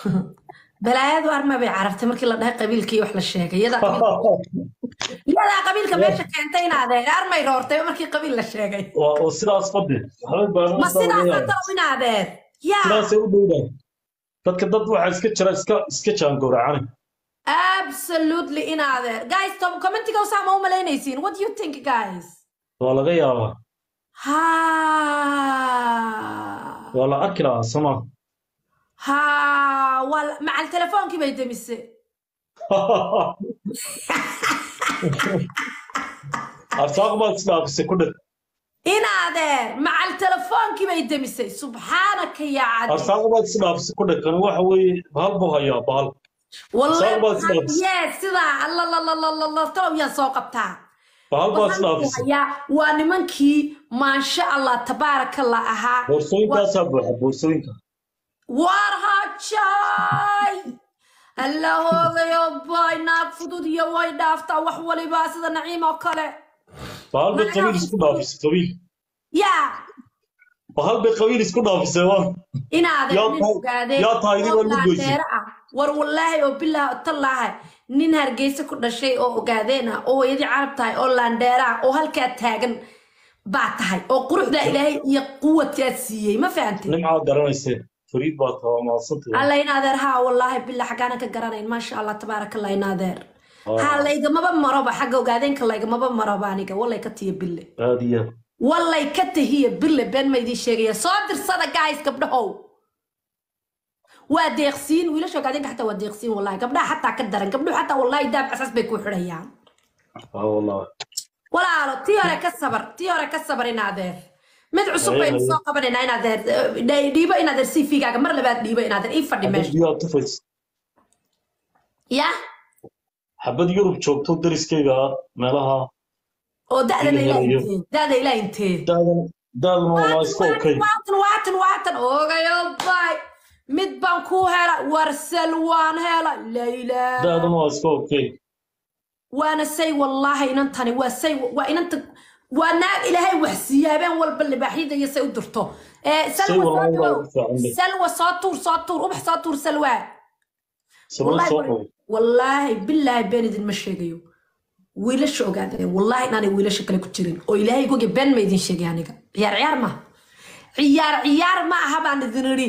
balaayadu arma bay carabtay markii la dhahay qabiilkii wax la sheegay iyadaa qabiilka- iyadaa qabiilka meesha keentay inaadeen armay roortay markii qabiil la sheegay waa oo sidaas fadhi waxba baan ma sidaasa talo inaadeen yaa sidaasay u dhowdaan dadka dad waxaa iska jira iska iska jaangowracani absolutely inaadeen guys tom commentiga usaa ma u malaynaysiin what do you think guys waa laga yaabaa ha waa la arki lahaa sama ha waa la- macal telefoonkii bay demise arsaaq baad isdhaafisay ku dheg inaadeen macal telefoonkii bay demisay subxaanaka yaa cadi arsaaq baad isdhaafisay ku dheg kan waxa weeye bahal buu hayaa bahal Soo baad isdhaafisay. yes sidaa allalalalalalal talow yaan soo qabtaa bahal baad Waxaan isdhaafisay hayaa waa nimankii maasha allah tabaarakallah ahaa boorsooyinkaasaa buuxa boorsooyinka war hajay alla hoogayo bay naag fudud iyo way dhaaftaa wax waliba sida naciim oo kale bahal bay qabiil isku dhaafisay qabiil yaa bahal bay qabiil isku dhaafisay waa inaadeen Yaa nin tahay- ogaadeen yaa tahay idin oo waa lagu goysay. laadeero ah war wallaahi oo bilaahi tallaahi nin hargeysa ku dhashay oo ogaadeen ah oo hooyadii carab tahay oo laandheera ah oo halkaa taagan baa tahay oo quruxdaa ilaahay iyo quwadkaa siiyey ma fahantay nimcaa garanaysee fariid baa tahaa maadsantahay alla in adeer haa wallaahi bilaa xaggaanan ka garanayn maasha allah tabaaraka allah in adeer haa laygamaba maroba xagga ogaadeenka laygamaba maroba aniga wallay ka tiya bille aad iyo aad wallay ka tahiya bille been ma idiin sheegaya soo dirsada guys gabdhahow waa deeqsiin wiilasha ogaadeenka xataa waa deeqsiin wallahi gabdhaha xataa ka daran gabdhuhu xataa wallahi daab casas bay ku xidhayaan aa wallahi walaalo tii hore ka sabar tii hore ka sabar in adeer mid cusub baynu Haye, haye. soo qabanaynaa in adeer eh, dhiibo in adeer cv-gaaga mar labaad dhiibo in adeer ii fadhi xabad meesha biyaa tufays ya xabad yurub joogto dariskayga meelaha oo da'dana Haye, ilaa haye. intee da'da ilaa intee daadan daadana waa iska okay waatan waatan waatan ogayo bay mid baan ku hela warsal waan hela layla daadana waa iska okay waana say wallaahi inantani waa say waa inanta waa naag ilaahay wax siiya habeen walba libaaxyada iyo say u dirto ee say salwa soo wallahi waa tuur ugu fiican bay salwa soo tuur soo tuur ubax soo tuur salwa sabab Wallahi soo war- qabo wallaahi bilaahi been idinma sheegayo wiilasha ogaadeen wallaahi inaanay wiilasha kale ku jirin oo ilaahay goge been ma idin sheegay aniga ciyaar ciyaar ma ciyaar ciyaar ma aha baan idin idhi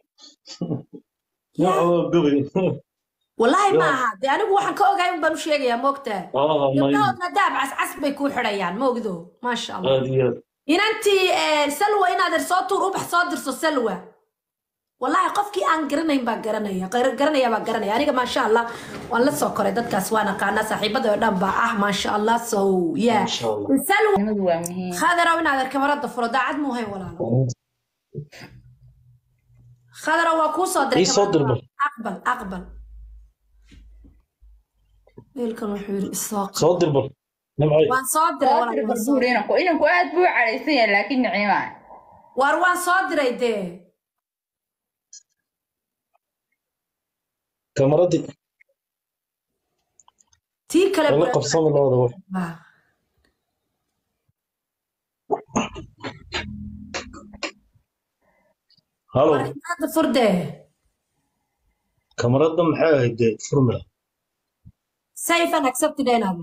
nooca waa gabay wallaahi ma Yo. aha dee anigu waxaan ka ogahay un baan u sheegayaa moogtaa aa may gabdhahoodna daab cascas bay kuu xidhayaan ma ogdo maasha allah aad iyo aad inantii eh, salwa inaadan soo tuur ubax soo dirso salwa wallaahi qofkii aan garanayn baa garanaya gar- garanaya baa garanaya aniga maasha allah waan la soo koray dadkaas waan aqaanaa saaxiibada oo dhan baa ah maasha allah so yeah Masha Allah. salwa nimadu waa muhiim khadarow inaadan kamarada furo daacad muu hay walaalo khadarow waa kuu soo diray Ii soo kamarada. dirbal. aqbal aqbal wiilkan wuxuu yidhi isoo qab soo dirbal nimcay waan soo diray soo walaal, dir waan soo barbuur inanku inanku aad buu u cadhaysan yahay laakiin niciima waar waan soo diray dee kamaradii tii kale lala bura- qabsami labada wax Ah. halo Warqadda furdee kamarada maxay ahayd dee furmila safe and accepted eenaada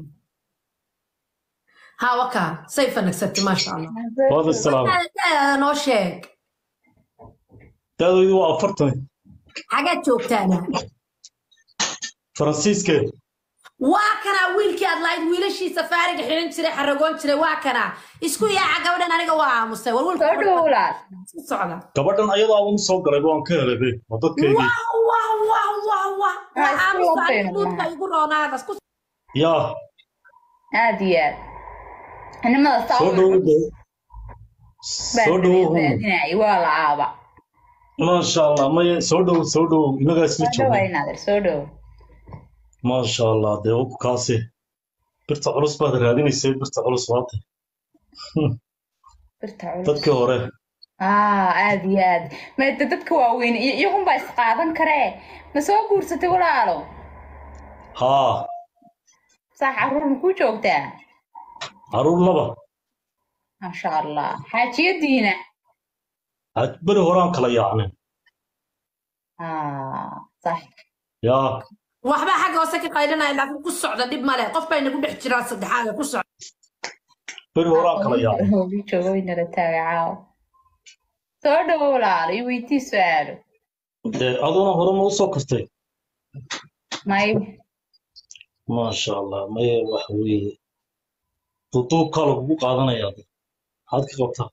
ha waka safe and accepted maasha allah waad islaam Daadaada noo sheeg daadaydu waa afartan xagaad joogtaana faransiiskee waa kanaa wiilkii aad lahayd wiilashii safaariga xidhan jiray xaragoon jiray waa kanaa isku yaaca gabadhan aniga waa aamusay war wiilka soo dhowlaad isku socda gabadhan ayadaa ugu soo galay waan ka helay be waa dadkeygii wah wah wah wah wah Ah, waa isku aamusa waqti aniga duudka maaha. igu roonaadas ku yaa aad iyo aad nimada saa soo dhowo dee soo dhowo hum raadinayay waa la aaba maasha allah maya soo dhowo soo dhowo inagaa isla soo dhawa jooga inaadir soo dhow maasha allah dee uku kaase birta culus baad raadinaysay birta culus waate birta culus dadkii hore aa aad iyo aad maada dadka waaweyn iyo iyagunbaa isqaadan karee ma soo guursatay walaalo haa saa caruur ma ku joogtaa caruur laba maasha allah xaajiyadiina had beri horaan kala yaacnay aa sax yaa waxba xagga hoose ka qaylinaya laakiin ku socda dhib male qof baa inagu dhex jiraa saddexaada ku socda beri horaan kala yaabay Hoogi joogo inala taaga caawa soo dhawo walaalo iyo weydii su-aalo dee aduna hore ma usoo kartay may maasha allah maye waxa weeye duduubkaa lagugu qaadanayaa de maxaad ka qabtaa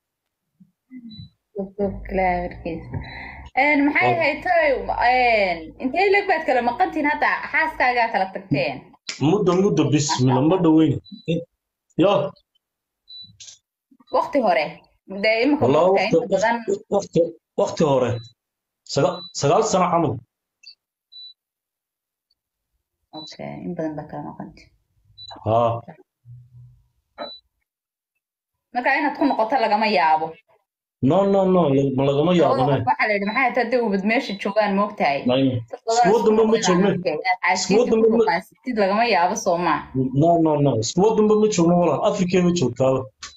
claarkiisa maxay haytay intay leg baad kala maqantiin hadda xaaskaagaa kala tagteen muddo muddo bismilla ma dhoweyne yaa waqti hore dee imika walaa waqti inta badan waqti waqti hore saga- sagaal sano camal okay in badan baa kala maqanti haa marka inaad ku noqoto lagama yaabo no no no ma lagama yaabane waxaa la yidhi maxay haytay hadday ubad meesha joogaan moogtahay iskuwa dambe ma joogno Iskuwa dambe ma- xaasidid lagama yaabo soo maa no no no iskuwa dambe ma joogno walaa afrikeeba joogtaaba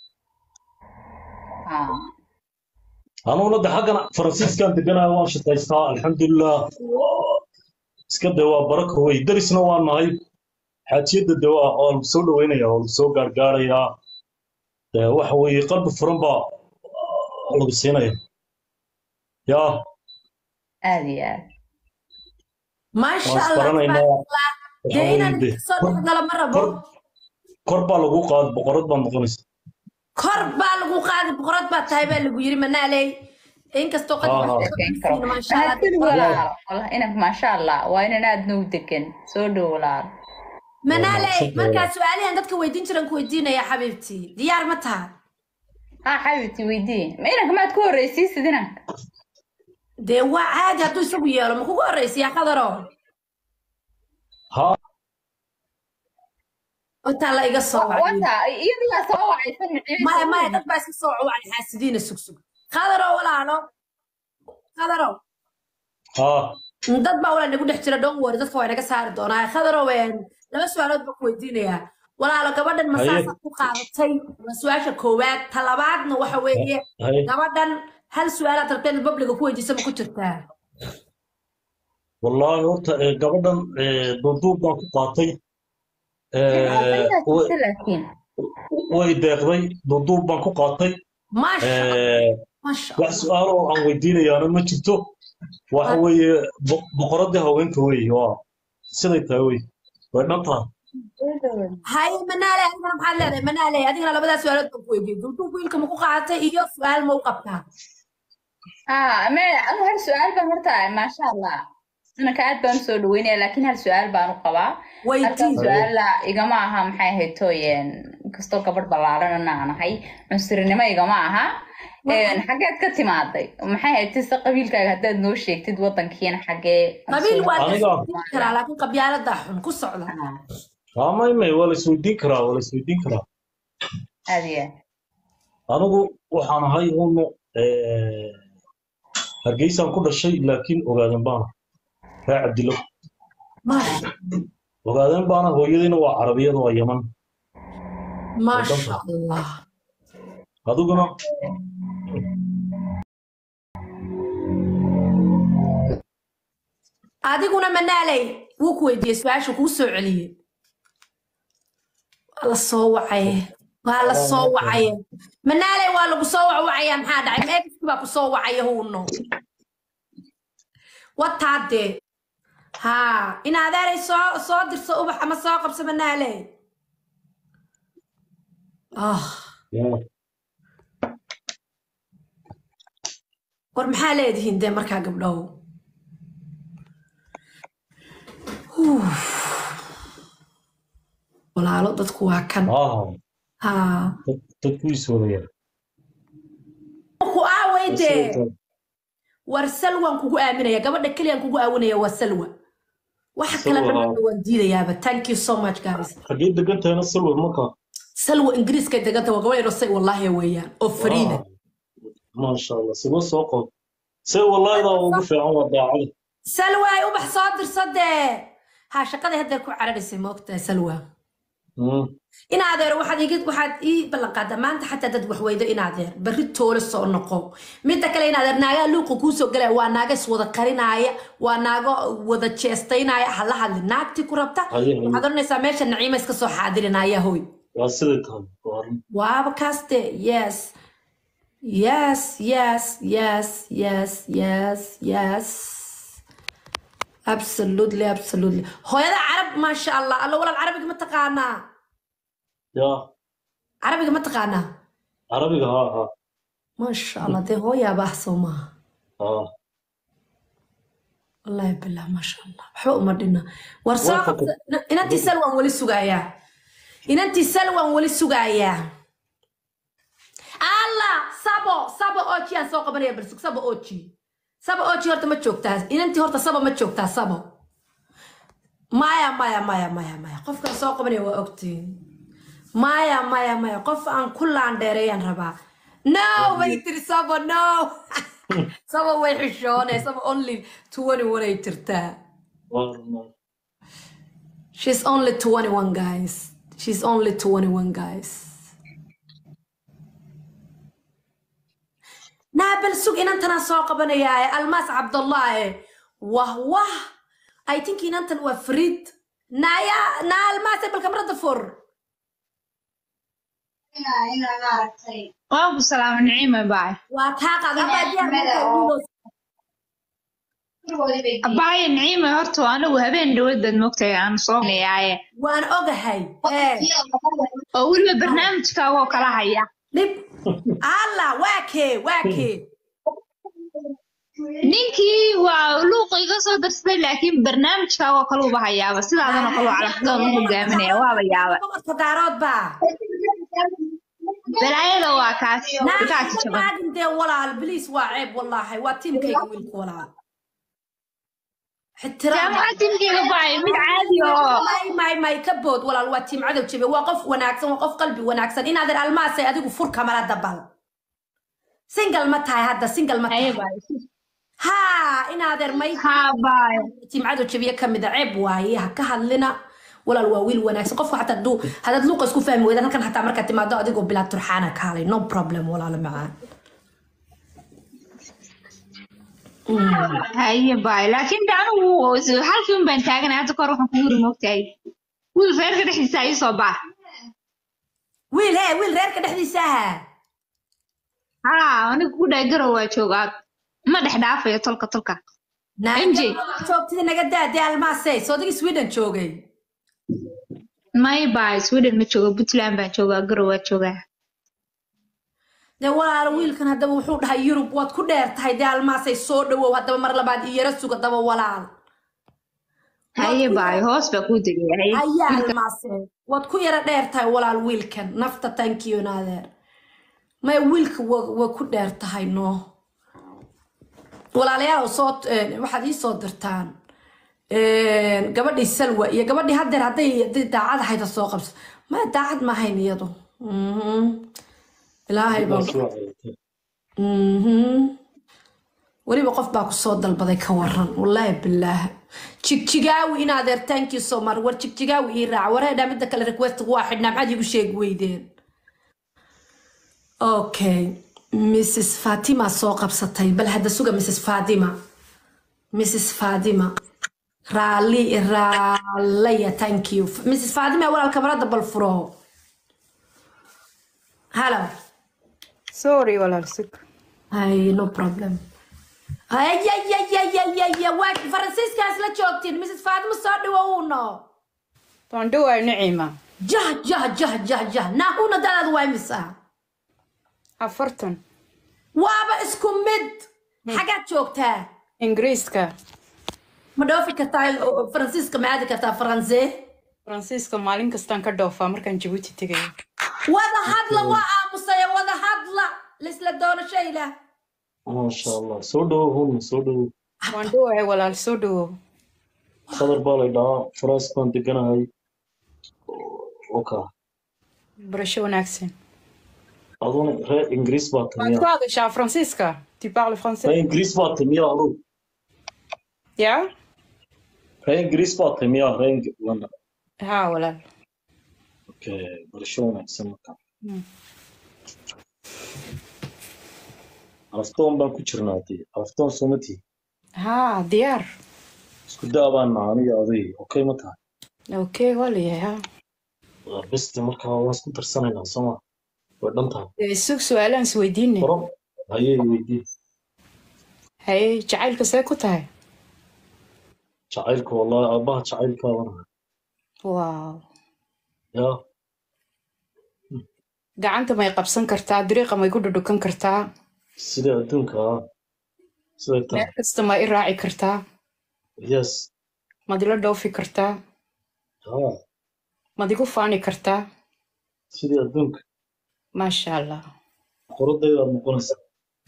anuguna de xaggan faransiiskan deganayo waan shaqaystaa alxamdulilah iska de waa baraka wey darisna waa nahay xaajiyadda de waa waa lagu soo dhaweynaya waa lagu soo gaargaarayaa de waxa weeye qalbi furan baa lagu siinaya yaa aad iyo aad maasha waan allah isbaranaynaa waxa dee weeye inaan de soo kor dhexgala ma rabo kor kor baa lagu qaad boqorad baa noqonaysa kor baa lagu qaadi boqorad baa tahay baa lagu yiri manaaley inkastoo haa haa qadsiina maasha allah mahadsanid walaalo Wallah, inan maasha allah waa inan aad noo degan soo dhow walaalo manaaley mahadsantahay. markaa su-aalihan dadka weydiin jiran ku weydiinaya xabiibtii diyaar ma taha haa xabibti weydii ma inanka maad ku horreysiisid inanka dee waa caadi hadduu isagu yeelo ma kugu horreysiyaa qadaro haa intaa la iga soo wacay wata iyadigaa soo wacaysan maya maya dad baa iska soo wacay xaasidiina sugsug qadaro walaalo qadaro haa dad baa walaa nagu dhex jira don't worry dadka waa inaga saari doonaa khadaro een laba su-aalood baan ku weydiinayaa walaalo gabadhan Haye. masaasaad ku qaadatay waa su-aasha koowaad ta labaadna waxa weeye haye gabadhan hal su-aalaad rabteen babliga ku weydiisa ma ku jirtaa wallaahi horta ee, gabadhan ee, duuduub baan ku qaatay ee, way- laakiin way deeqday duuduub baan ku qaatay maasha ee, maasha wax su-aalo oo aan weydiinayaana ma jirto waxa weeye bo- boqoradii haweenka weeye waa siday tahay wey way dhan tahay haye manaale adigana maxaad leedahay manaale adigana labadaa su-aalood baan ku weydiiyey duuduub wiilka ma ku qaadatay iyo su-aal ma u qabtaa haa me anu hal su-aal baan horta maasha allah inanka aad baan usoo dhaweynaya laakiin hal su-aal baan u qabaa halkan weydii su-aala igama aha maxay ahayd tooyeen inkastoo gabadh ballaaranana aan ahay cunsurinimo igama aha Een, xageed ka timaaday maxay ahayd tise qabiilkaaga haddaad noo sheegtid wadankiina xagee qabiil waa la Aniga- isweydiin karaa laakiin qabyaaladaa xun ku socda Ah, haa may may waa la isweydiin karaa waa la isweydiin karaa aad iyo aad anigu waxaan ahay unu hargeysaan ku dhashay laakiin ogaadan baana raa cabdilo maasha ogaadan baana hooyadayna waa carabiyada waa yaman maasha allah adiguna adiguna manaaley wuu ku weydiiyey su-aasha kuu soo celiyey waa la soo wacaye waa la soo wacaye manaaley waa lagu soo wacwacaya maxaa dhacay meegiskii baa ku soo wacaya huuno wataadee haa in adeeray soo soo dirso ubax ama soo qabso manaaley ah yaa, war maxaa leedihiin dee markaa gabdhow Huuf. walaalo dadku waa kan haa haa dad dadku is wadayaan ku aaway dee war salwan kugu aaminaya gabadha keliyaan kugu aawinaya waa salwa waxa kale Salwa, dhan waan diidayaaba thank you so much guys xaggee degan tahayna salwa markaa salwa ingiriiska deganta waa gabadh yaroo say wallaahi weeyaan oo fariida maasha allah sima soo qood se wallaahidaa ugu fiican waa daacada salwa ay ubax soo dirso dee haa shaqadii haddeer ku cararaysay ma ogtahay salwa Mm. in adeer waxaad iga waxaad ii ballan qaadaa maanta xataa dad wax weydo in adeer berri toole soo noqo midda kale in adeer naagaa luuqa kuusoo galaya waa naaga iswada karinaaya waa naago wada jeestaynaya ha la hadli naagtii ku rabta Haye, haye. waxaad oranaysaa meesha naciima iska soo xaadirinaya hoy waa siday tahay waa arrin. waaba kaaste yes yes yes yes yes yes yes absolutely absolutely hooyada carab maasha allah alla walaal carabiga ma taqaanaa yaa carabiga ma taqaanaa carabiga haa haa maasha allah dee hooyaaba ah soo maaha haa wallaahi bilah maasha allah waxba uma dhina war soo Waa qabta fakad- inantii sal waan weli sugayaa inantii sal waan weli sugayaa alla sabo sabo oji aan soo qabanaya barsug sabo oji sabo oji horta ma joogtaa inantii horta sabo ma joogtaa sabo maya maya maya maya maya qofkaan soo qabanaya waa ogtiin maya maya maya qof aan ku laandheereeyaan rabaa no bay tiri sabo no sabo way xishoonee sabo only twenty one ay jirtaa waa arrin. she's only twenty one guys she's only twenty one guys naabal sug inantanaa soo qabanayaaye almaas cabdullaahe wah wah i think inantan waa frid naya naa almaase bal kamarada fur waan ku salaama niciima baay waa taa qaadabaa diyaar markaa abaaye niciima horta anigu habeen dhawaad baad mogtahay aan soo nayaaye waan ogahay ee oo weliba barnaamijkaagoo kala haya dhib alla waa kee waa kee ninkii waa luuqa iga soo darsaday laakiin barnaamijkaagoo kale uba hayaaba sidaadanoo kale waa calafdoon u hogaaminaya waaba yaaba boqorka daarood baa balaayada waa kaas kaa jaban naagin dee walaal biliis waa ceeb wallaahi waa tiimkayga wiilka walaal ixtiraam jaamaca timkeyga baay mid caadi oo may may may ka bood walaal waa tiim cadow jabe waa qof wanaagsan waa qof qalbi wanaagsan inaadan almaasay adigu fur kamala dabal single ma tahay hadda single ma haye tahay baay haa inaadeer may haa baay tiim cadow jabiye ka mid a ceeb waaye ha ka hadlina walaal waa wiil wanaagsan qofka xataa haduu haddaad luuqa isku fahmi weydan halkan xataa markaad timaado adigoo bilaa turxaana kaalay no problem walaalo macaan haye baay laakiin de anigu halkii un baan taaganay hadda kahor waxaan kugu yiri mogtahay wiil reerka dhexdiisa ii soo bax wiil hee wiil reerka dhexdiisa aha haa aniga ku dhahay garow waa joogaa ma dhex dhaafayo tolka tolka MJ. joogtida naga daadee almaasey soodigi sweden joogay may baay sweden ma joogo puntland baan joogaa garow waa joogaa dee walaalo wiilkan haddaba wuxuu dhahay yurub waad ku dheer tahay dee almaasay soo dhawow haddaba mar labaad iyo yara suga daba walaal haye baay hoos baa kuu degaya haye haya almaase waad ku yara dheer tahay walaal wiilkan nafta tankiyo naadeer may wiilka wa- waa ku dheer tahay no walaalayaal soo eh, waxaad ii soo dirtaan Eh, gabadhii salwa iyo gabadhii haddeer hadday hadday daacad ahayda soo qabso maya daacad ma ahayn iyadu Mhm. ilaahay baa Waa soo celinta. Mhm. weliba qof baa kusoo dalbaday ka waran wallaahi bilaah jigjigaawi in adeer thank you so much war jigjigaawi ii raaca wareedhaa midda kale request waa xidhnaa maxaad iigu sheegi weydeen okay mrs fatima soo qabsatay bal hadda suga mrs fatima mrs fatima raali raalaya thank you mrs fatima walaal kamarada bal furo hallo sorry walaal sug Ay, no problem. Ay, ay, ay, ay, ay, ay, ay, waa Faransiiskaas la joogtiin, Mrs. Fatima soo dhawowno. waan dhowaa niciima Jah, jah, jah, jah, jah. Naahuna dadaad waa imisa. afartan Waaba isku mid. Xagaad joogtaa? ingiriiska Ma dhoofi kartaa oo- Faransiiska ma aadi kartaa Faransee? faransiiska maalin kastaan ka dhoofaa markaan jabuuti tegayo Wada hadla waa aamusaya, wada hadla. Lisla doonashayla. maasha allah soo dhawow hun soo dhawow waan dhowahay walaal soo dhawow qadar baa lay dhahaa faraas baan deganahay oka barasho wanaagsan aduna reer ingiriis baa waad ku tamiya hadashaa faransiiska tu parle reer français ingiriis baa tamiya adug ya reer ingiriis baa tamiya reer Ing- London haa walaal okay barasho wanaagsan marka Mm. alaftoon baan ku jirnaa dee alaftoon somatii haa diyaar isku daa baan nahay aniga aday okay ma tahay okay waa layahay haa waa beste marka waan isku darsanaynaa sooma way dhan tahay Dee sug su-aalaan is weydiine furo hayee weydii haye jacaylka see ku tahay jacaylka wallahi aabbaha jacaylkaabana waaw yaa gacanta may qabsan kartaa dariiqa may ku dhudhukan kartaa sida adduunka ah siday tahay meel kasta ma i raaci kartaa yes mad ila dhoofi kartaa haa mad igu faani kartaa sidii adduunka maasha allah qoradayda aad noqonaysaa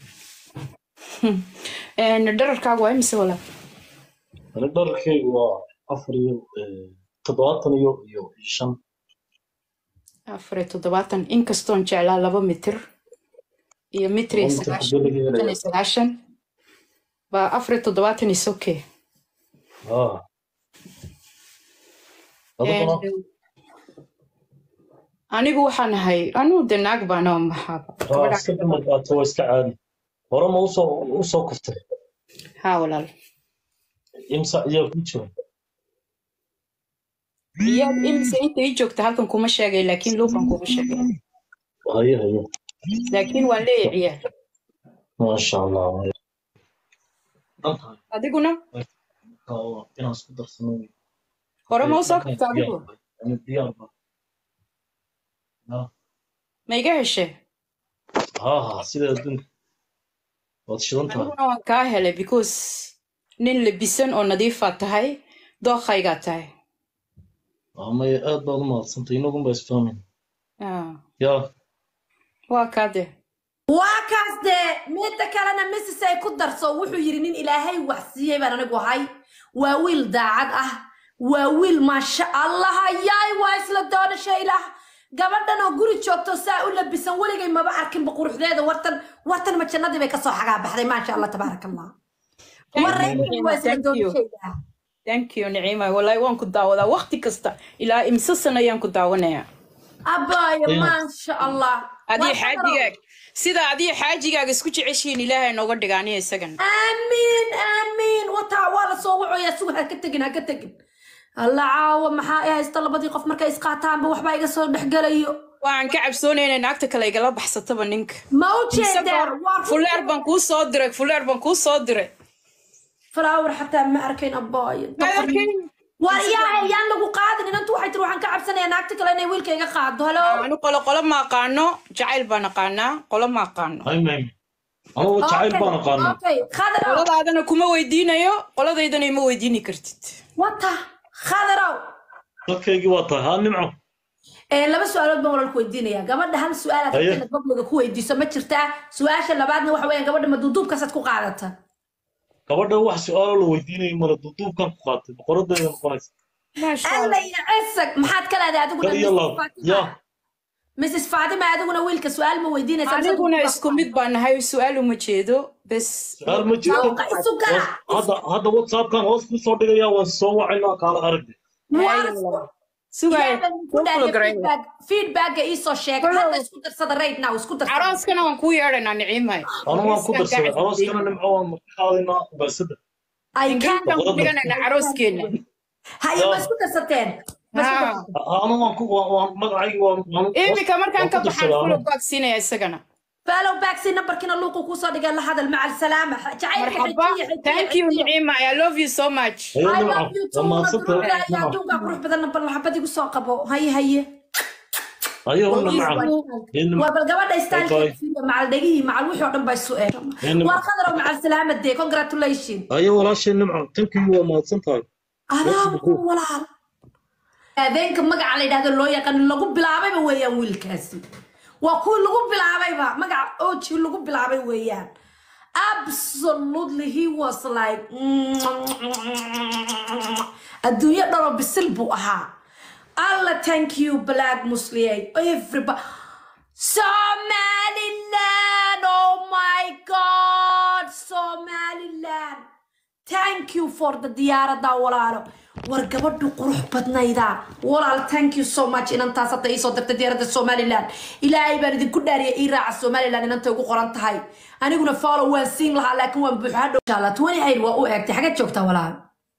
Een, dherarkaagu waa imise walaal ani dharkaygu waa afar iyo eh, toddobaatan iyo iyo shan afar iyo toddobaatan inkastoon jeclaa laba mitir iyo mitir iyo Laba mitir sagaashan xagee laga shan helayaa? iyo sagaashan baa afar iyo toddobaatan is okay haa adiguna Een, anigu waxaan ahay anigu de naag baana oo maxaaba haa gabadha iska dumar qaato waa iska caadi hore ma usoo usoo kuftay haa walaal imsa ayaa ku jira iyaad imise inta ii joogta halkan kuma sheegay laakiin luuqan kuma sheegay haye haye laakiin waan leeyahay ciyaar maasha allah dhan tahay adiguna marka waa inaan isku darsano wey. hore ma usoo Markaan kabta adigu diyaar bahay. Ani diyaar baa haa ma iga heshe haa haa sida adduunka waad shidan tahay aniguna waan kaa helay because nin labisan oo nadiifaa tahay dookhaygaa tahay Waa maya aad baad u mahadsantay inagun baa isfahmayn Ah, yaa waa kaa de waa kaas dee midda kalena misis ay ku darso wuxuu yidhi nin ilaahay wax siiyey baan anigu ahay waa wiil daacad ah waa wiil maasha allah yaay waa isla doonasha ilaah gabadhan oo guri joogto saa u labisan weligay maba arkinba quruxdeeda wartan wartan ma jannadii bay kasoo xagaa baxday maasha allah tabaaraka allah waraykan waa isla Thank you. doonashayda thank you niciima walaahi waan ku daawadaa waqti kasta ilaa imse sano ayaan ku daawanayaa abaayo Ayuu. maasha allah adii Waa xaajigaag sida adii xaajigaaga isku jeceshihiin ilaahay nooga dhigaaniya isagan آمين آمين وتا ولا سو وعيا سو هكا تجن هكا تجن الله عاوة maxaa ay haysta labadii qof markay isqaataan ba waxba iga soo dhexgalayo waan ka cabsoonaynaa naagta kale igala baxsataba ninka ma u Mise jeedaa goor- waa fuleer baan kuu soo diray fuleer baan kuu soo diray flower xataa ma arkayn abaayo Ma arkayn? war yaa yaan lagu qaadin inantu waxay tiri waxaan ka cabsanayaa naagta kale inay wiilka iga qaado halo anu qolo qolo ma aqaano jacayl baan aqaanaa qolo ma aqaano hay mayme anugu jacayl baan aqaanaa okay khadrow qoladaadana kuma weydiinayo qoladaydana ima weydiini kartid wata khadrow dadkaygii waa tahay haa nimco ee laba su-aalood baan walaalku weydiinayaa gabadha hal su-aalaad Haye. inaad babliga ku weydiiso ma jirtaa su-aasha labaadna waxa weeyaan gabadha ma duuduubkaasaad ku qaadata gabadha wax su-aalo la weydiinayay male duuduubkan ku qaatay boqoradeeda noqonaysa maasha alla allah iyo cisag maxaad ka leedahay adiguna kal iyo Mrs. laab Fatima? yaa mrs fatima adiguna wiilka su-aal ma weydiinaysaa aniguna isku mid baan nahay su-aal uma jeedo bes su-aal ma jirto Shawqa isu gara hadda hadda whatsappkan hoos ku soo dhigaya waan soo wacaynaa kaala aragde sugaayo feedbacka iisoo sheeg hadda isku darsada right now isku darsada carooskana waan kuu yeedhaynaa niciimay anu waan ku darsaday arooskana nimco waan qaadaynaa ugaasada I ingiriis can't- baan ku dhiganaynaa carooskeenna haye ma isku darsateen Ma isku Haa. darsateen? anu waan ku waan- waan magacaygi waan waan- iminka markaan waan ka ku baxaan darsaday fulo anu. baagsiinaya isagana follow back si nambarkiina luuqu kusoo dhigay la hadal maca alsalaama jacaylka marxaba xejiya xejiya thank you xejiya niciima i love you so much Haye I nimco love you too waa mahadsantahay madruga nimco adduunka qurux badan bal maxabad igu soo qabo haye haye haye una Is maca one- Haye nimco waa bal gabadha Bye bye. staalkeeda macal dhegihii macal wixii oo dhan baa isu eeg Haye nimco waa qadaro macal salaamadee congratulation haye walaashay nimco tankii waa mahadsan tahay alaabu walaal habeenka magaca la yidhahdo loo yaqaan lagu bilaabayba weeyaan wiilkaasi waa kuwii lagu bilaabayba magaca oji lagu bilaabay weeyaan absolutely he was like adduunyo dhanoo bisil buu ahaa alla thank you black musliye everybody somaliland oh my god somaliland thank you for the diyaarada walaalo war gabadhu qurux badnayda walaal thank you so much inantaas hadda iisoo dirtay diyaaradda somaliland ilaahay baan idinku dhaariya ii raaca somaliland inantay ugu qoran tahay aniguna follow waan siin lahaa laakiin waan buuxa hadhow insha allah twenty eight waa u eegtay xagad joogtaa walaal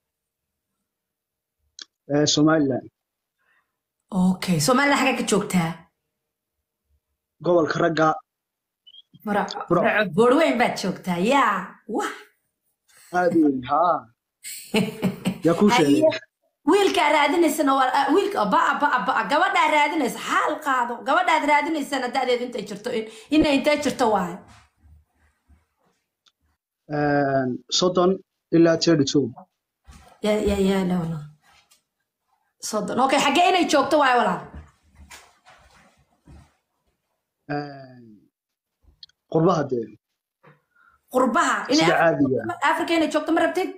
ee somaliland okay somaliland xagad ka joogtaa gobolka ragga Bro. boorweyn baad joogtaa yaa wah aad u weyn haa yaa kuu sheegay Haye, wiilkaa raadinaysana waa ah, wiilka ba'a ba'a ba'a gabadhaa raadinaysa xaal qaado gabadhaad raadinaysana da'deedu intay jirto in- inay intay jirto waaye Een, soddon ilaa thirty two ya ya ya no no soddon okay xaggee inay joogto waaye walaal Een, qurbaha dee qurbaha inay sida caadiga afrika inay joogto ma rabtid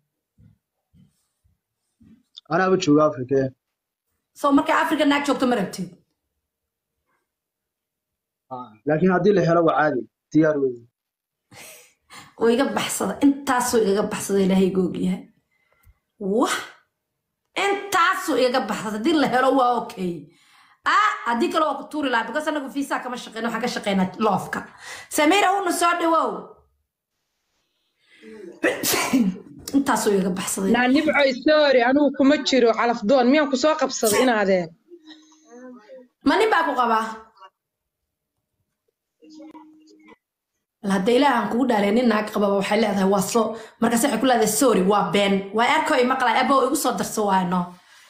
anaaba jooga afrika so markay afrika naag joogto ma rabtid haa laakiin haddii la helo waa caadi diyaar weyn oo iga baxsada intaasuu igaga baxsada ilaahay googyahay wah intaasuu igaga baxsada haddii la helo waa okay ah haddii kale waa ku tuuri lahaa because anagu fiisaa kama shaqeyno waxaan ka shaqeynaa loofka samiira huna soo dhawow intaasuu igaga baxsaday naa nibcoy sorry anigu kuma jiro calafdoon miyaan ku soo qabsaday inaadeen ma nin baa ku qabaa bal hadda ilaahan kugu dhaalay nin naag qababa waxay leedahay waa soo markaas waxay ku leedahay sorry waa been waa erko i maqlay abo igu soo darso waano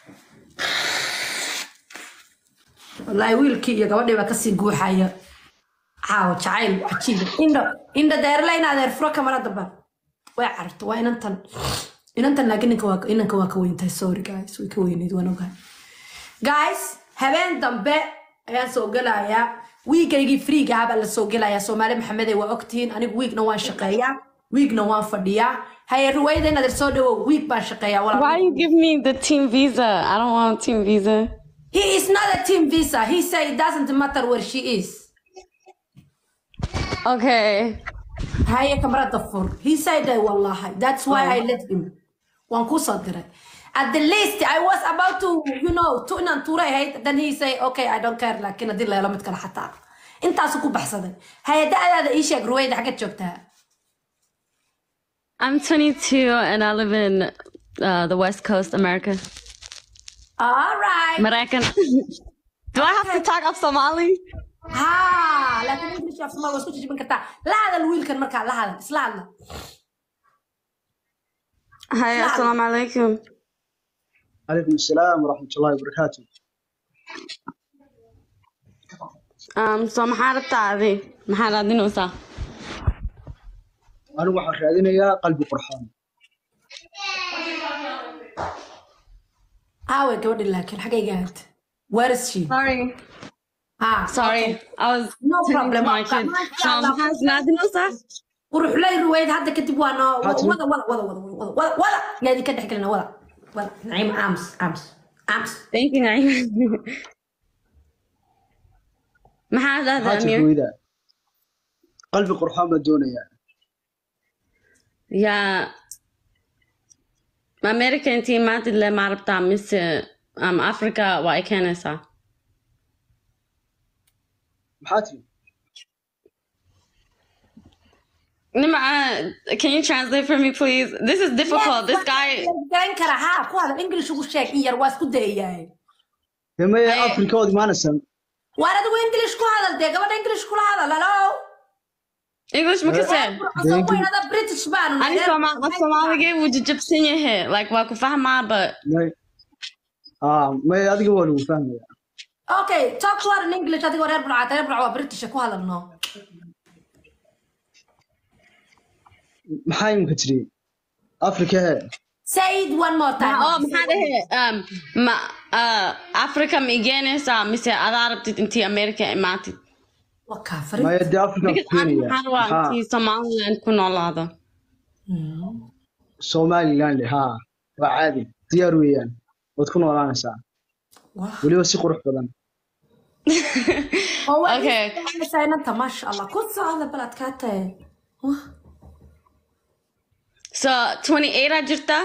wallaahi wiilkii iyo gabadhii baa kasii guuxaya caawa jacayl cajiiba indho indho deerle in adeer furo kamara damban way cararto waa inantan inantan laakiin ninka waa inanka waa ka weyntahay sorry guys way ka weyneyd waan ogahay guys habeen dambe ayaan soo gelayaa wiigaygii friiga ah baa la soo gelayaa soomaali maxamede waa ogtihiin anigu wiigna waan shaqeeyaa wiigna waan fadhiyaa haye ruwayda inaad soo dhawow wiig baan shaqeeyaa Why walaal you give me the team visa? I don't want team visa. he is not a team visa he say it doesn't matter where she is Okay. haye kamarada fur he said that wallahi that's why i let him waan ku soo diray at the least i was about to you know to inaan tuuray ahayd then he say okay i don't care laakiin haddii la helo mid kale xataa intaasu ku baxsaday haye da'daada ii sheeg ruwayda xaggeed joogtaa I'm 22 and I live in uh, the West Coast, America. all right Moroccan. Do I have to talk of Somali? ha laakiin english af somaal waa isku jijibin kartaa la hadal wiilkan markaa la hadal isla hadla Hi, assalamu alaikum. calaykum assalaam waraxmatullaahi wabarakaatu Um, so maxaa rabtaa adi? Maxaa raadinaysaa? anigu waxaan raadinayaa qalbi qurxoon aawe gabadhi laakiin xaggayga ahayd where is she Sorry. ha Sorry. I was No tending problem. to my kid. So maxaa raadinaysaa? quruxlay ruwayd hadda kadib waa noo Haa, tiri. wada wada wada wada wada wada wada yaa idinka dhex gelina wada wada naciim ams ams ams Thank you, Naima. maxaa maxaa dhahdaa jirta Amir? weydaa qalbi qurxoon baan doonayaa Yeah. American team maanta le ma rabtaa mise um, Africa waa ay keenaysaa. maxaa tiri Nima, uh, can you translate for me, please? This is difficult. This guy. garan kara ha ku hadal english ugu sheeg in yar waa isku dayayahay dee maya Haye. afrika ood imaanaysan waar adigu english ku hadal dee gabadha english kula hadal halo English ma kasi? Qurxoon weynada british baanu Ani Soma af Soomaaliga wuu jajabsan yahay. Like waa ku fahmaa, but may aa may adiga waa lagu fahmayaa okay talk to her in english adigoo reer burcaa reer burcaa waa british ku hadalno maxaa imika tiri afrika hee say it one more time oh maxaa dhahe um ma uh, Africa ma igeynaysaa mise adaa rabtid intii America imaatid? waa kaafari maya dee afrika Because ku ani keenaya maxaa rabaa maxaa intii Somaliland ku noolaado. somaliland haa waa caadi diyaar weeyaan waad ku noolaanaysaa weliba si qurux badan Okay. inanta maasha allah ku socda baladkaatae So 28 aa jirta?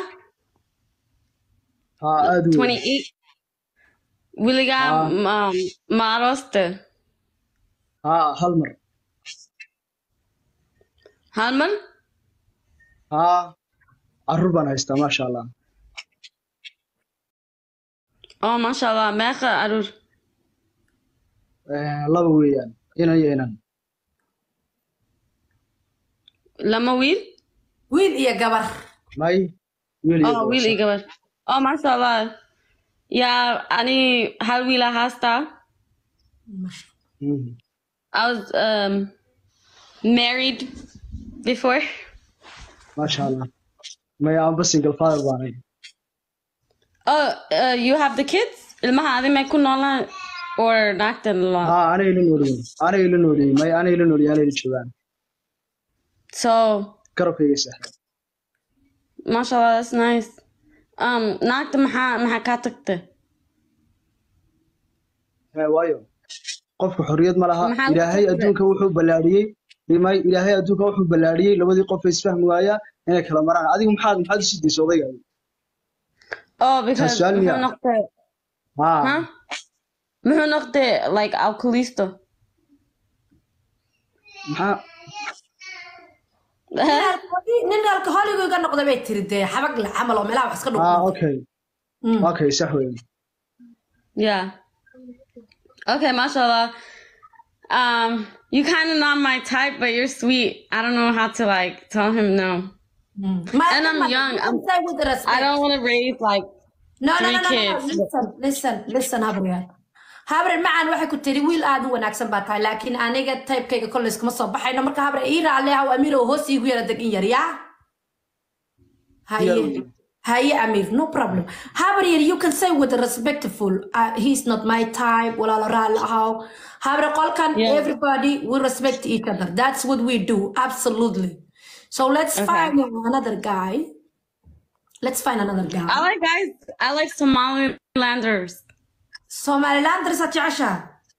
haa aad u weyn 28? Wiligaa Ah. um, ma arooste? haa hal mar Hal mar? haa carruur baan haystaa maasha allah Oh, masha Allah. Meeqa caruur? Eh, laba weeyaan inan iyo inan Lama wiil? wiil iyo gabar may wiil iyo Oh, gabar wiil iyo gabar. Oh, masha Allah. Yeah, ani hal wiil aa haystaa. Mhm. I was um, married before. maasha allah may aanba single father baanay Oh, uh, you have the kids? Ilmaha adi may ku noolaan or naagtan la? haa anay ila noolyihiin anay ila noolyihiin may anay ila noolyihiin anay ila joogaan So, garabkayga saaxiib mashallah, that's nice. Um, naagta maxaa maxaa kaa tagtay? Hee, waayo qofka xorriyad ma laha Maxaa lagu ilaahay tagtay? adduunka wuxuu ballaadhiyey may ilaahay adduunka wuxuu ballaadhiyey labadii qof ay isfahmi waaya inay kala maraan adigu maxaad maxaad u sii daysa odayga Oh, because su'aal muxuu miyaa? noqday? haa Huh? Muxuu noqday like alcoholisto? maxaa nin alkoholigu iga noqda bay tiri dee xabag le camal oo meelaha wax iska haa dhuq okay okay sax weyn Yeah. Okay, mashallah. Um, you kind of not my type, but you're sweet. I don't know how to like tell him no. And I'm young. I'm, I don't want to raise like No, no, three no, no, no, kids. listen, listen, listen, Habriel. Habriel macaan waxay ku tiri wiil aad u wanaagsan baa tahay laakiin aniga taybkayga kolley iskama soo baxayno marka Habriel ii raalle ah Amiir oo hoos iigu yara degan yar yaa haye haye Amiir no problem Habriel you can say with respectful uh, he's not my type walaalo raalle ahaw Habriel qolkan Yeah. everybody we respect each other that's what we do absolutely so let's Okay. find another guy let's find another guy I like guys. I like Somalilanders. Somalilanders aad jeceshaha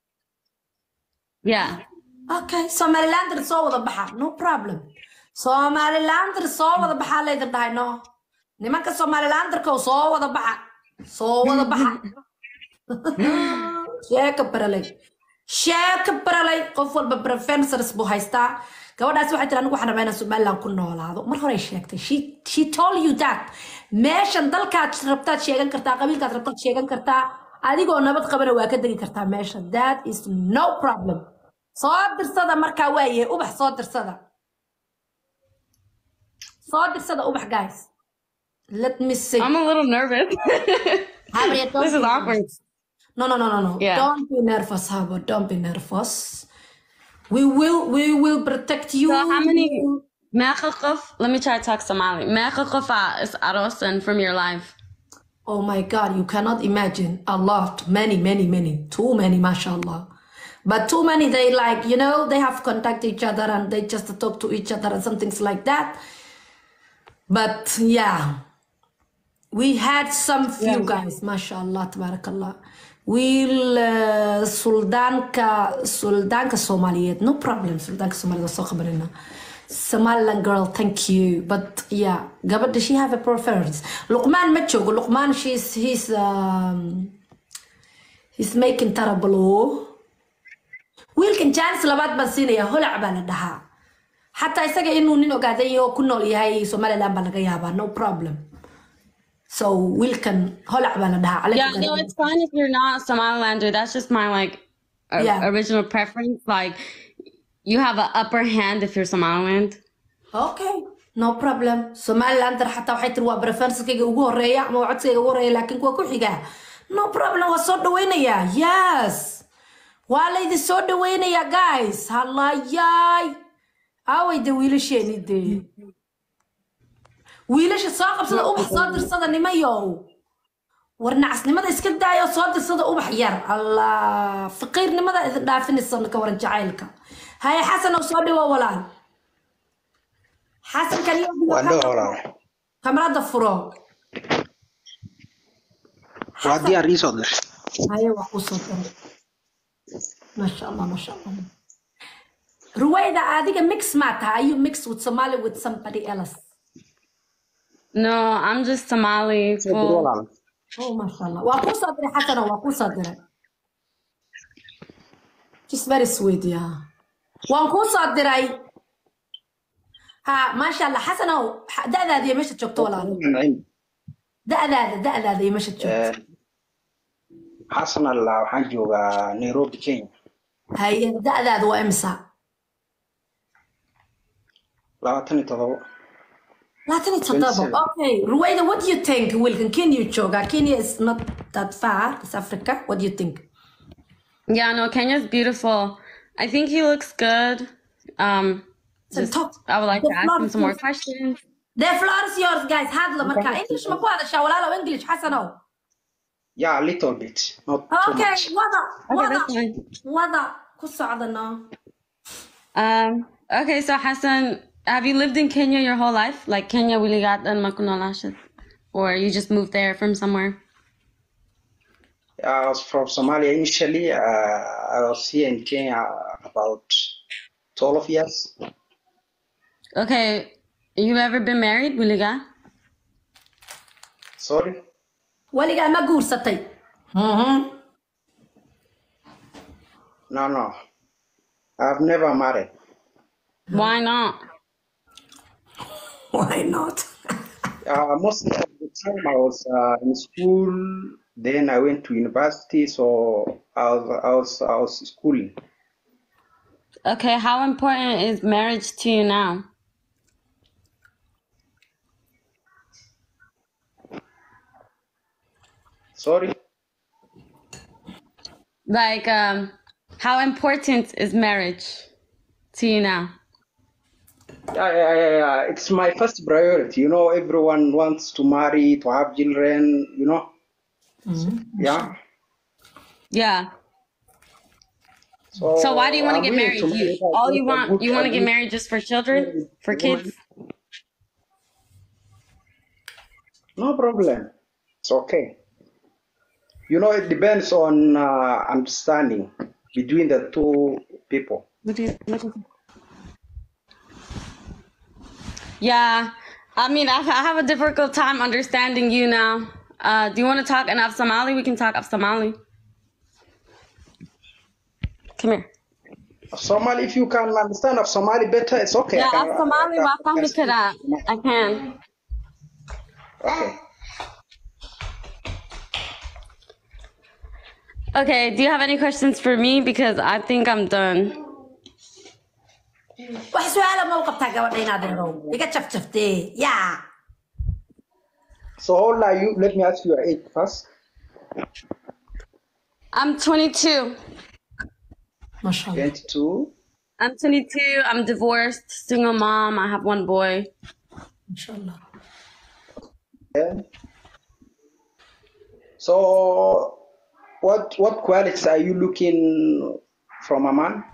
Yeah. okay Somalilander soo wada baxa no problem Somalilander soo wada baxa laydin dhahay no nimanka Somalilanderka oo soo wada baxa soo wada baxa sheeka baralay sheeka baralay qof walba preferences buu haystaa gabadhaas waxay tiri anigu waxaan rabaa inaan somaliland ku noolaado mar hore sheegtay she, she told you that meeshan dalkaad rabtaad sheegan kartaa qabiilkaad rabtaad sheegan kartaa adigoo nabad qabana waa ka degi kartaa meesha that is no problem soo dirsada markaa waayahay ubax soo dirsada soo dirsada ubax guys let me see I'm a little nervous. Harriet, don't this is be awkward. nervous. No, no, no, no, no. Yeah. Don't be nervous, Habo. Don't be nervous. We will, we will protect you. So how many Meqaqaf? Let me try to talk Somali. Meqaqafa is arosan from your life. Oh my God, you cannot imagine. A lot, many, many, many, too many, mashallah. But too many, they like, you know, they have contact each other and they just talk to each other and some things like that. But yeah, we had some few guys, mashallah, tabarakallah. We'll uh, Sultanka, Sultanka Somaliyeed, no problem. Sultanka Somaliyeed, soo qabanayna. Somaliland girl, thank you. But yeah, gabadha, does she have a preference? Luqman ma joogo. Luqman, she's, he's, um, he's making terrible. wiilkan jaanis labaad baan siinaya holac baa la dhahaa xataa isaga inuu nin ogaaday oo ku nool yahay somaliland baa laga yaabaa no problem so wiilkan holac baa la dhahaa Alex Yeah, Ogaaday. no, it's fine if you're not a Somalilander. That's just my like o- Yeah. original preference. Like you have an upper hand if you're Somaliland. okay no problem somalilander xataa waxay tiri waa preferenskayga ugu horeeya ama waa codsigayga ugu horeeya laakiin kuwa ku xiga no problem waa soo dhawaynayaa yes waa laydin soo dhawaynayaa guys hallayaay aaway de wiilasheeni dee wiilasha soo qabsada ubax soo dirsada nimayow war nacasnimada iska daayo soo dirsada ubax yar allah faqiirnimada idin dhaafinaysa ka waran jacaylka haye xasan oo soo dhawo walaal xasan kaliya Waa dhawa walaal. kamarada furo Waa diyaar ii soo dir. haye waa kuu soo diray maasha allah maasha allah ruwayda adiga mix maa tahay are you mix with somali with somebody else No, I'm just Somali. Soo dir Full. walaal. Oh, masha Allah. Waa kuu soo diray xasano, waa kuu soo diray. She's very sweet, yeah. Waan kuu soo diray. Ha, masha Allah. Xasanow, xa- da'daada iyo meeshaad joogto walaalo. Naciim. Da'daada, da'daada iyo meeshaad joogto. Eh, Xasan Allah waxaan joogaa Nairobi, Kenya. Haye, da'daada waa imisa? labaatan iyo todobo. labaatan iyo toddoba. 27. Okay. Ruwayda, what do you think? Wilkan, Kenya joogaa. Kenya is not that far. It's Africa. What do you think? Yeah, no, Kenya's beautiful. I think he looks good. Um, So just talk. I would like The to ask him floor some more is- questions. The floor is yours, guys. Hadla marka. English ma ku hadashaa walaalow English, Xasanow? Yeah, a little bit, not too Okay, much. wada, Okay, wada, that's fine. wada. Ku socda no. Um, okay, so Hassan, have you lived in Kenya your whole life? Like Kenya Wiligat and Makunalashit? Or you just moved there from somewhere? I was from Somalia initially. Uh, I was here in Kenya about 12 years. Okay, you ever been married, Wiligat? Sorry. Weligaa ma guursatay? Mhm. No, no. I've never married. Why not? Why not? Uh, most of the time I was uh, in school, then I went to university, so I was, I was, I was schooling. Okay, how important is marriage to you now? Sorry. Like, um, how important is marriage to you now? Yeah, yeah, yeah, yeah. It's my first priority. You know, everyone wants to marry, to have children, you know. Yeah. Yeah. So, So why do you want to I'm get willing married? to You, marry. all you I'm want, good- you want to I'm get good- married just for children, for kids? No problem. It's okay. You know, it depends on uh, understanding between the two people. What do you, what do you- Yeah, I mean, I, I have a difficult time understanding you now. Uh, do you want to talk in Af Somali? We can talk Af Somali. Come here. Somali, if you can understand of Somali better, it's okay. Yeah, I can, Af Somali, I can- wa I can fahmi speak karaa. Somali. I can. Okay. Okay, do you have any questions for me? Because I think I'm done. Wax su'aala ma u qabtaa gabadha inaad eedow? Iga jafjaftee. Yeah. So how old are you? Let me ask you your age first. I'm 22. Mashallah. 22. I'm 22. I'm divorced, single mom. I have one boy. Mashallah. Yeah. So what what qualities are you looking from a man?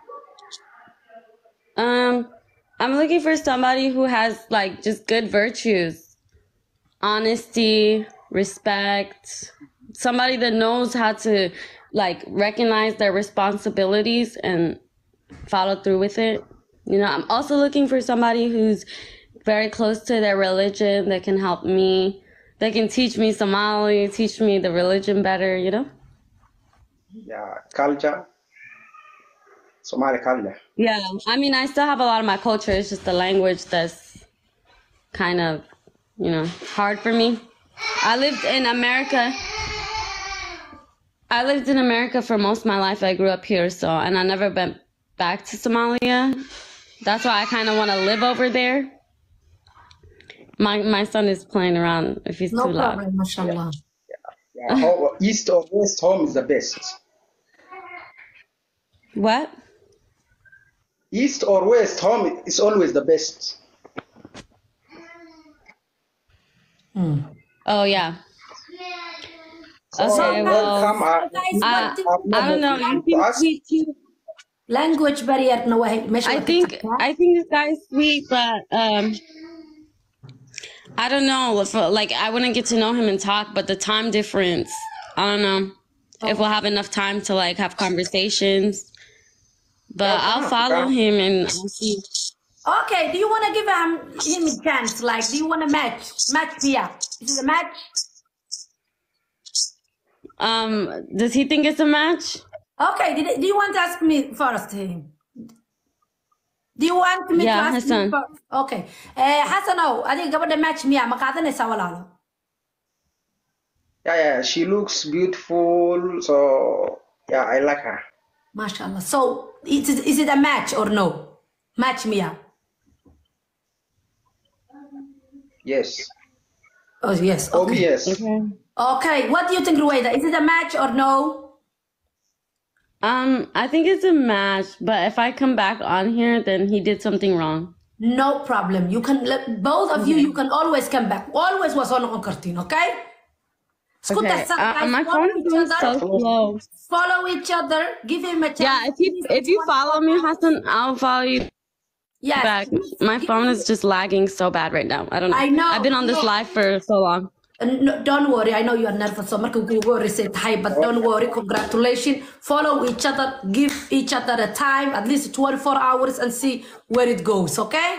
Um, I'm looking for somebody who has like just good virtues, honesty, respect, somebody that knows how to like recognize their responsibilities and follow through with it. You know, I'm also looking for somebody who's very close to their religion that can help me, that can teach me Somali, teach me the religion better, you know? Yeah, culture. Somali culture. Yeah, I mean, I still have a lot of my culture. It's just the language that's kind of, you know, hard for me. I lived in America. I lived in America for most of my life. I grew up here, so, and I never went back to Somalia. That's why I kind of want to live over there. My my son is playing around if he's No too loud. problem, mashallah. Yeah, how, east or west home is the best. What? East or west home is always the best. Oh yeah. So Okay, well, welcome. I, Guys, I, what do- I've I don't know. never You been to seem ask. sweet too. language barrier na waa meesha I waa ka think tagtaa. I think this guy's sweet, but um, I don't know. If, uh, like I wouldn't get to know him and talk, but the time difference, I don't know if we'll have enough time to like have conversations. But Yeah, I'll come, follow come. him and I'll see. Okay, do you want to give him, him a chance? Like, do you want to match? Match Pia. Is it a match? Um, does he think it's a match? Okay, did, do you want to ask me first? him? Do you want me Yeah, to ask Hassan. you first? Okay. Eh, Hassanow, adiga gabadha match miya ma qaadanaysaa walaalo? Yeah, yeah, she looks beautiful. So yeah, I like her. MashaAllah. So, is it, is it a match or no? Match miya? Yes. Oh, yes. Oh, Okay. yes. Okay, what do you think, Rueda? Is it a match or no? Um, I think it's a match, but if I come back on here, then he did something wrong. No problem. You can, let- both of you, you can always come back. Always was on on kartin, okay? Isku Okay. darsan, Uh, guys. my Follow phone is each going other. so slow. Follow each other. Give him a chance. Yeah, if you if you follow me, Hassan, I'll follow you Yes. back. My phone is just lagging so bad right now. I don't know. I know. I've been on this live for so long. Uh, no, don't worry. I know you are nervous. So marka kugu horeysay tahay, but don't worry. Congratulations. Follow each other. Give each other a time, at least 24 hours, and see where it goes. Okay?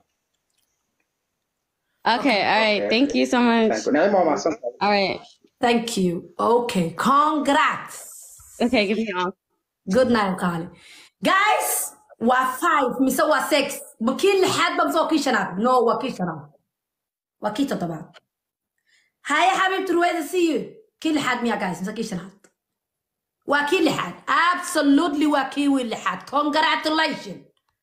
Okay, all right. Thank you so much. Thank you. Naima mahadsan All right. Thank you. Okay. Congrats. Okay, give me off. Good night, Kali. Guys, waa five mise waa six. Ma kii lixaad ba mise waa kii shanaad? No, waa kii shanaad. Waa kii toddobaad. Haya xabiibti Ruweeda, see you. Kii lixaad miyaa guys mise kii shanaad? Waa kii lixaad. Absolutely waa kii wii lixaad. Congratulations.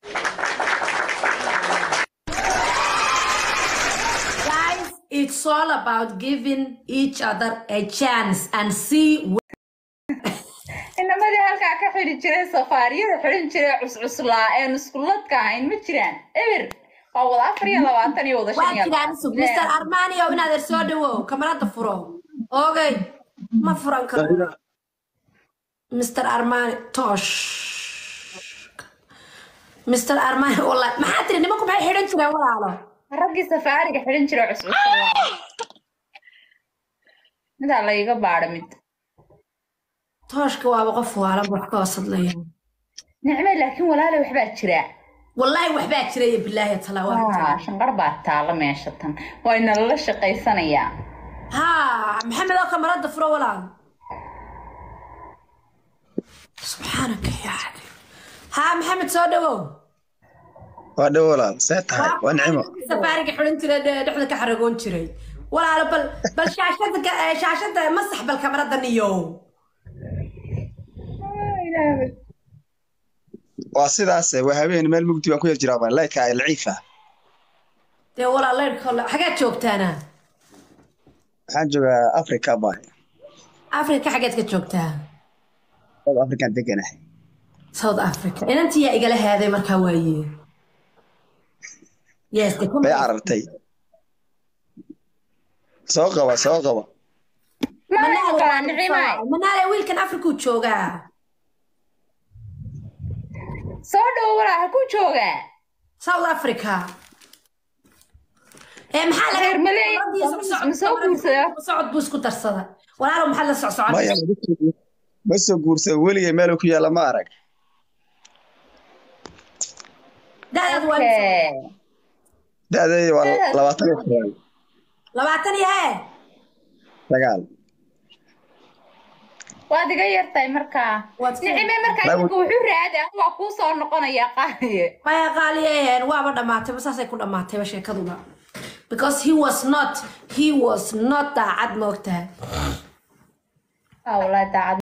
Guys, it's all about giving each other a chance and see inamadii halkaa ka xidhi jiray safaariyada xidhin jiray cuscuslaa een iskuladka ahayn ma jiraan eber waa wada afar iyo labaatan iyo wada shan waa iyo jiraan sug mr armani oo inaad er soo dhawow kamarada furo ogey ma furan karo mr armani tosh mr armani wallahi maxaa tiri nimanku maxay xidhan jireen walaalo raggii safaariga xidhin jiray cuscuslaa midaa layga baadha mid tooshka waaba qof waalan wax ka hoos hadlaya nicme laakiin walaale waxbaa jira wallahi waxbaa jiraya bilaahi talawaad Ah, shanqar baa taala meesha tan wayna lala shaqaysanayaa ha maxamed oo kamarada furo walaal subxaanaka yaa xabiib ha maxamed soo dhawow waa dhow walaal see tahay waa nicimo safaariga xidhan jiray dhe- dhexda ka xaragoon jiray walaalo bal bal shaashada ka- eh, shaashada masax bal kamarada niyow waa sidaas waa habeen meel mugdi baan ku yar jiraa baan laydka ay laciifa dee walaal leyrka xagaad joogtaana waxaan joogaa africa baan afrika xageed ka joogtaa south african deganahay south africa inantiyaa igala haaday markaa waaye yes de bay carartay soo qaba soo qaba manaale wiilkan afrikuu joogaa soo dhowo walaa halkuu joogaa south africa ee maxaa laga Reer Malay, gabadhii socsocod- ma soo guursadaa? socod buu isku darsada walaalo maxaad la socsocon maya ma soo guursan weligay meel ku yaalla ma arag da'daadu waa Okay. da'deeya waa labaatan iyo sagaal labaatan iyo hee sagaal waad iga yartahay markaa Waad ka- nicime markaa Lagu- iminka wuxuu raadi anigu waa kuu soo noqonayaa qaaliye maya qaaliyeen waaba dhammaatayba saasay ku dhammaatayba sheekaduba because he was not he was not daacad moogtahay ah wallaahi daacad